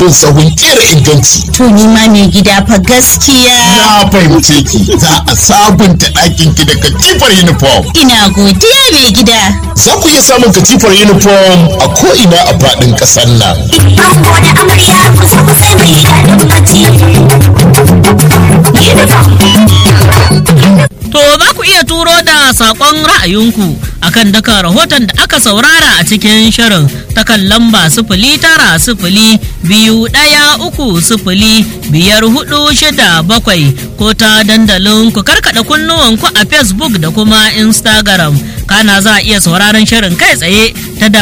bin sahun kera inganci. To ni ma mai gida fa gaskiya. Na fahimce ki za a sabunta ɗakin ki da katifar uniform. Ina godiya mai gida. Za ku iya samun katifar uniform a ko'ina a faɗin ƙasar nan. Ango da amarya kusa kusa mai daɗin bacci. To za ku iya turo da saƙon ra'ayinku akan daka rahoton da aka saurara a cikin shirin ta kan lamba sifili tara sifili biyu ɗaya uku sifili biyar hudu shida bakwai ko ta dandalin ku karkaɗa kunnuwanku a Facebook da kuma Instagram. Kana za a iya sauraron shirin kai tsaye ta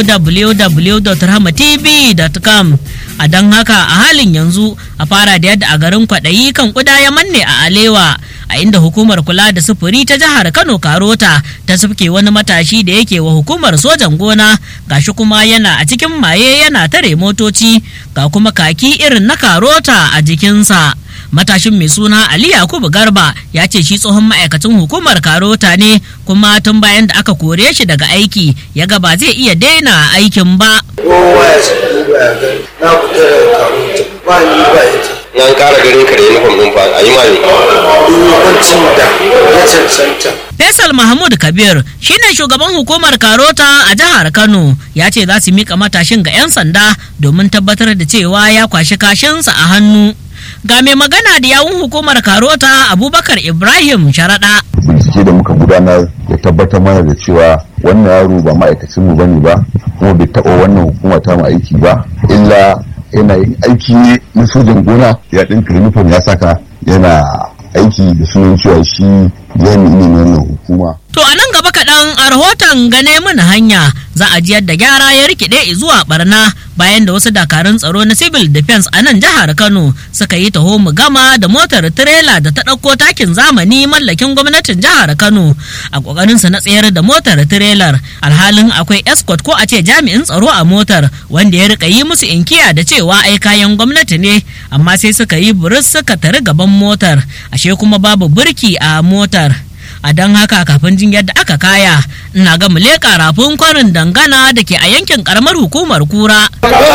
www.rahmatv.com. A don haka a halin yanzu a fara da yadda a garin kwaɗayi kan ƙuda ya manne a Alewa. a inda hukumar kula da sufuri ta jihar kano karota ta sufke wani matashi da yake wa hukumar sojan gona gashi kuma yana a cikin maye yana tare motoci ga kuma kaki irin na karota a jikinsa matashin mai suna ali yakubu garba ya ce shi tsohon ma'aikacin hukumar karota ne kuma tun bayan da aka kore shi daga aiki ya ga ba zai iya daina aikin ba kowa ya ci duba ya gani na fita daga karuta ba ni ba ita an kara garin ka da uniform din fa a yi ma ne hukuncin da ya cancanta Faisal Mahmud Kabir shine shugaban hukumar Karota a jihar Kano ya ce za su mika matashin ga 'yan sanda domin tabbatar da cewa ya kwashi kashinsa a hannu. Ga mai magana da yawun hukumar Karota Abubakar Ibrahim Sharaɗa. bincike da muka gudanar ya tabbatar mana da cewa wannan yaro ba ma'aikacin mu bane ba kuma bai taɓa wannan hukuma ta mu aiki ba illa yana yin aiki ne na sojan gona ya ɗinka uniform ya saka yana aiki da sunan cewa shi jami'i ne na wannan hukuma To a nan gaba kaɗan a rahoton gane mana hanya za a jiyar da gyara ya rikide zuwa barna bayan da wasu dakarun tsaro na civil defense a nan jihar Kano suka yi taho mu gama da motar tirela da ta ɗauko takin zamani mallakin gwamnatin jihar Kano a ƙoƙarin sa na tsayar da motar tirelar alhalin akwai escort ko a ce jami'in tsaro a motar wanda ya rika yi musu inkiya da cewa ai kayan gwamnati ne amma sai suka yi buris suka tari gaban motar ashe kuma babu birki a motar. a don haka kafin jin yadda aka kaya ina ga leƙa rafin kwarin dangana da ke a yankin karamar hukumar kura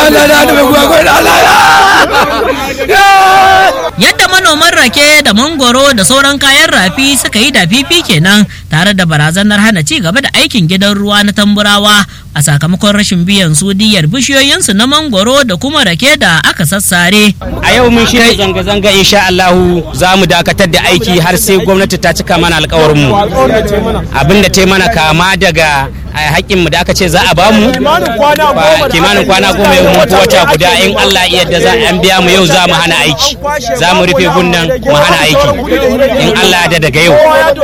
yadda manoman rake da mangoro da sauran kayan rafi suka yi dafifi kenan tare da barazanar hana ci gaba da aikin gidan ruwa na tamburawa a sakamakon rashin biyan su diyar bishiyoyinsu na mangoro da kuma rake da aka sassare a yau mun shirya zanga-zanga insha Allahu za mu dakatar da aiki har sai gwamnati ta cika mana alkawarinmu abin da ta yi mana kama daga haƙƙin mu da aka ce za a bamu kimanin kwana goma yau mun wata guda in Allah ya yarda za an biya mu yau za mu hana aiki za mu rufe gunnan mu hana aiki in Allah ya daga yau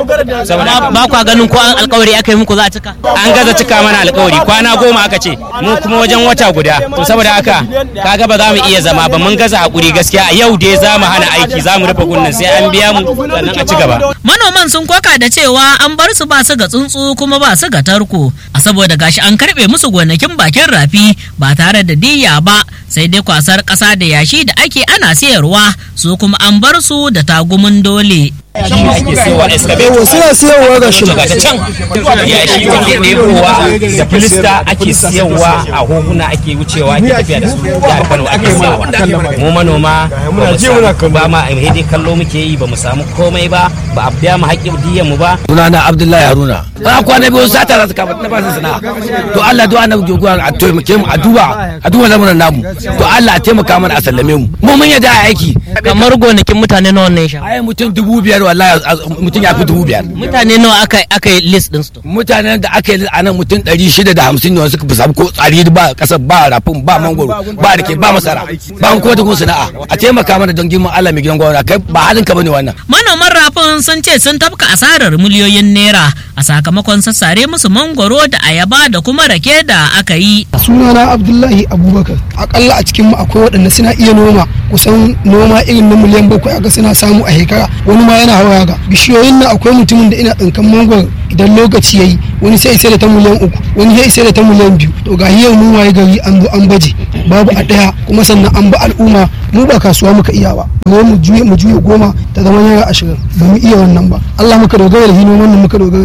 saboda ba kwa ganin ko an alkawari aka yi muku za a cika an gaza cika mana alkawari kwana goma aka ce mu kuma wajen wata guda to saboda haka kaga ba za mu iya zama ba mun gaza hakuri gaskiya a yau dai za mu hana aiki za mu rufe gunnan sai an biya mu sannan a ci gaba manoman sun koka da cewa an bar su ba su ga tsuntsu kuma ba su ga tarko a saboda gashi an karbe musu gonakin bakin rafi ba tare da diyya ba sai dai kwasar ƙasa da yashi da ake ana sayarwa su kuma an bar su da tagumin dole shi ake siyarwa excavator suna siyarwa ga shi daga can ya shi ake ɗebowa da filista ake siyarwa a hoguna ake wucewa ake tafiya da su jihar kano ake siyarwa mu manoma ba mu samu ba ma dai kallo muke yi ba mu samu komai ba ba a biya mu haƙƙin diyan mu ba sunana abdullahi haruna a kwana biyu sata za su kama na ba su sana'a to allah do annabi joguwa a taimake mu a duba a duba lamuran namu to allah a taimaka mana a sallame mu mu mun yadda a aiki kamar gonakin mutane nawa ne sha ai mutum dubu biyar wallahi mutum ya fi dubu biyar mutane nawa aka aka yi list din su mutanen da aka yi a nan mutum ɗari shida da hamsin ne suka fi samu ko tsari ba ƙasar ba rafin ba mangoro ba rake ba masara ba ko da kun sana'a a taimaka mana don girman Allah mai gidan gwamna kai ba halin ka bane wannan manoman rafin sun ce sun tafka asarar miliyoyin naira a sakamakon sassare musu mangoro da ayaba da kuma rake da aka yi sunana abdullahi abubakar akalla a cikin mu akwai waɗanda suna iya noma kusan noma irin na miliyan bakwai aka suna samu a shekara wani ma yana hawa ga bishiyoyin nan akwai mutumin da ina tsinkan mangoro idan lokaci yayi wani sai sai da ta miliyan uku wani sai sai da ta miliyan biyu to ga yau mun waye gari an zo an baje babu a ɗaya kuma sannan an ba al'umma mu ba kasuwa muka iya ba mu mu juye mu juye goma ta zama naira ashirin ba mu iya wannan ba Allah muka dogara da hino wannan muka dogara ne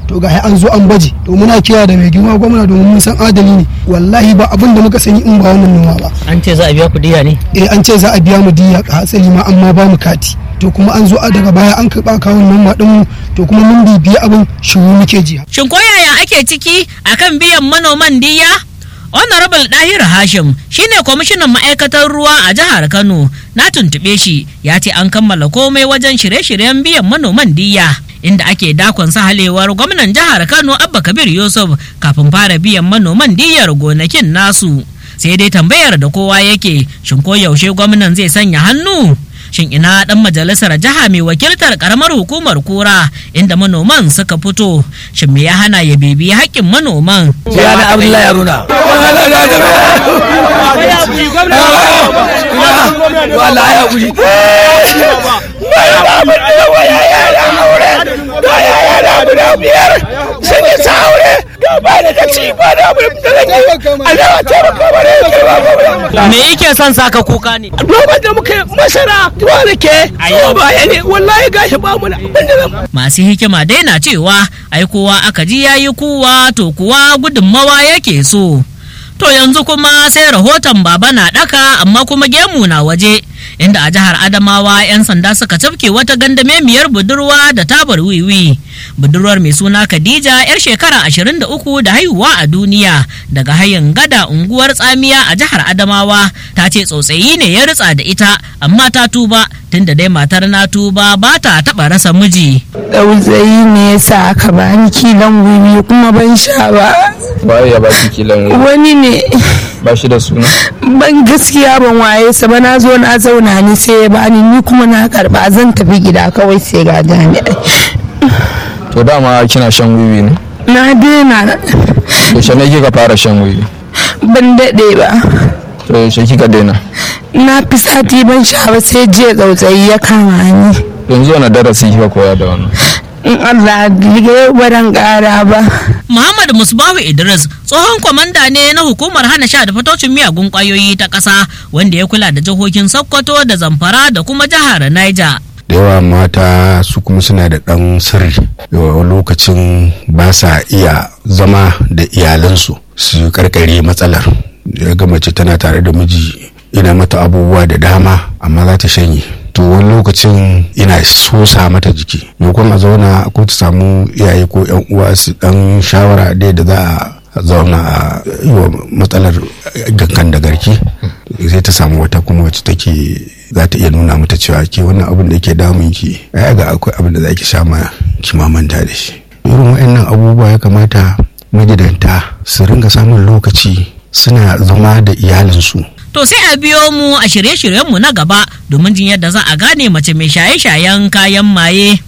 to ga an zo an baje to muna kira da mai girma gwamna domin mun san adali ne wallahi ba abin da muka sani in ba wannan noma ba an ce za a biya ku diya ne eh an ce za a biya mu diya a hatsari ma amma ba mu kati to kuma an zo a daga baya an karɓa kawun noma ɗin mu to kuma mun bibiya abin shiru muke jiya shin ko yaya ake ciki akan biyan manoman diya honorable dahir hashim shine kwamishinan ma'aikatar ruwa a jihar kano na tuntuɓe shi ya ce an kammala komai wajen shirye-shiryen biyan manoman diya inda ake dakon sahalewar gwamnan jihar kano abba kabir yusuf kafin fara biyan manoman diyar gonakin nasu sai dai tambayar da kowa yake shin ko yaushe gwamnan zai sanya hannu shin ina dan majalisar jiha mai wakiltar karamar hukumar kura inda manoman suka fito shin me ya hana ya bibi haƙƙin manoman Yana Abdullahi Haruna. Wallahi ya guri. me yake son saka kuka ne Noman da muka masara tuwa ke so baya ne wallahi gashi ba mu da abin da zan masu hikima dai na cewa ai kowa aka ji yayi kuwa to kuwa gudunmawa yake so to yanzu kuma sai rahoton baba na daka amma kuma gemu na waje inda a jihar adamawa 'yan sanda suka cafke wata gandamemiyar budurwa da tabar wiwi budurwar mai suna khadija 'yar shekara 23 da haihuwa a duniya daga hayin gada unguwar tsamiya a jihar adamawa ta ce tsotsayi ne ya ritsa da ita amma ta tuba tunda dai matar na tuba ba ta taɓa rasa miji Ɗauzayi ne ya sa aka bani kilan wiwi kuma ban sha ba. waye ya baki kilan Wani ne ba shi da suna ban gaskiya ban waye sa ba na zo na zauna ni sai ya bani ni kuma na karba zan tafi gida kawai sai ga jami'ai. to dama kina shan wiwi ne Na daina yaushe ne kika fara shan wiwi ban daɗe ba. to yaushe kika daina Na fi sati ban sha ba sai jiya tsautsayi ya kama ni. yanzu wani darasi kika koya da wannan In Allah ya baran ƙara ba. Muhammad Musbahu Idris tsohon kwamanda ne na hukumar hana sha da fatocin miyagun kwayoyi ta ƙasa wanda ya kula da jihohin Sokoto da Zamfara da kuma jihar Niger. da yawa mata su kuma suna da ɗan sirri yawa lokacin ba sa iya zama da iyalansu su karkare matsalar ya ga mace tana tare da miji ina mata abubuwa da dama amma za ta shanye to wani lokacin ina sosa mata jiki maimakon a zauna ko ta samu iyaye ko yan uwa su dan shawara dai da za a zauna a yi wa matsalar gankan da garki sai ta samu wata kuma wacce take za ta iya nuna mata cewa ke wannan abin da yake damun ki ai ga akwai abin da za ki sha ma ki ma manta da shi irin waɗannan abubuwa ya kamata magidanta su ringa samun lokaci suna zama da iyalinsu To sai a biyo mu a shirye-shiryenmu na gaba domin jin yadda za a gane mace mai shaye-shayen kayan maye.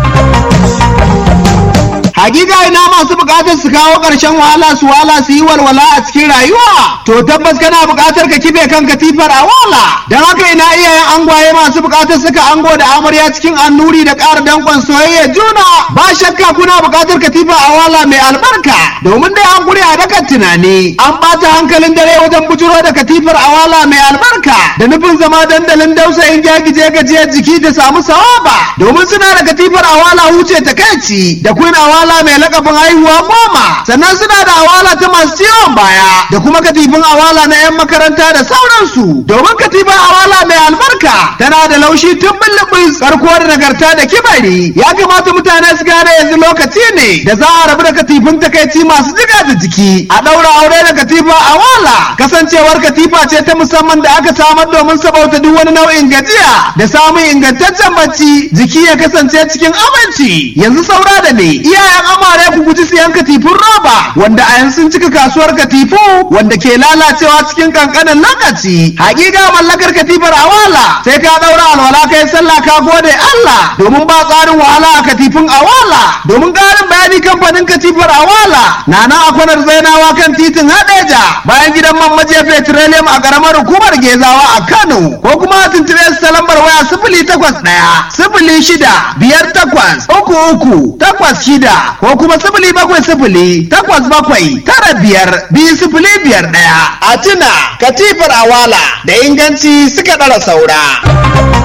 Hakika ina masu bukatar su kawo ƙarshen wahala su wala su yi walwala a cikin rayuwa. To tabbas kana bukatar ka kibe kan katifar a wala. Don haka ina iyayen angwaye masu bukatar suka ango da amarya cikin annuri da ƙara danƙon soyayya juna. Ba shakka kuna bukatar katifa a wala mai albarka. Domin dai an guri a dakan tunani. An ɓata hankalin dare wajen bujuro da katifar a wala mai albarka. Da nufin zama dandalin dausayin gyagije gajiyar jiki da samu sawaba. Domin suna da katifar a wala huce takaici. Da queen awala awala mai lakabin haihuwa goma sannan suna da awala ta masu ciwon baya da kuma katifin awala na 'yan makaranta da sauransu domin katifin awala mai albarka tana da laushi tun bullubus karko da nagarta da kibari ya kamata mutane su gane yanzu lokaci ne da za a rabu da katifin takaici masu jiga da jiki a ɗaura aure da katifa awala kasancewar katifa ce ta musamman da aka samar domin sabauta duk wani nau'in gajiya da samun ingantaccen bacci jiki ya kasance cikin aminci yanzu saura da ne iyayen amare ku guji siyan katifun roba wanda a yanzu sun cika kasuwar katifu wanda ke lalacewa cikin kankanin lokaci hakika mallakar katifar awala sai ka daura alwala kai sallah ka gode Allah domin ba tsarin wahala a katifin awala domin karin bayani kamfanin katifar awala na nan a kwanar zainawa kan titin hadeja bayan gidan man maje petroleum a karamar hukumar gezawa a Kano ko kuma a tuntube su ta lambar waya sifili takwas ɗaya sifili shida biyar takwas uku uku takwas shida ko kuma sifili bakwai sifili takwas bakwai tara biyar biyu sifili biyar ɗaya. A tuna katifar awala da inganci suka ɗara saura.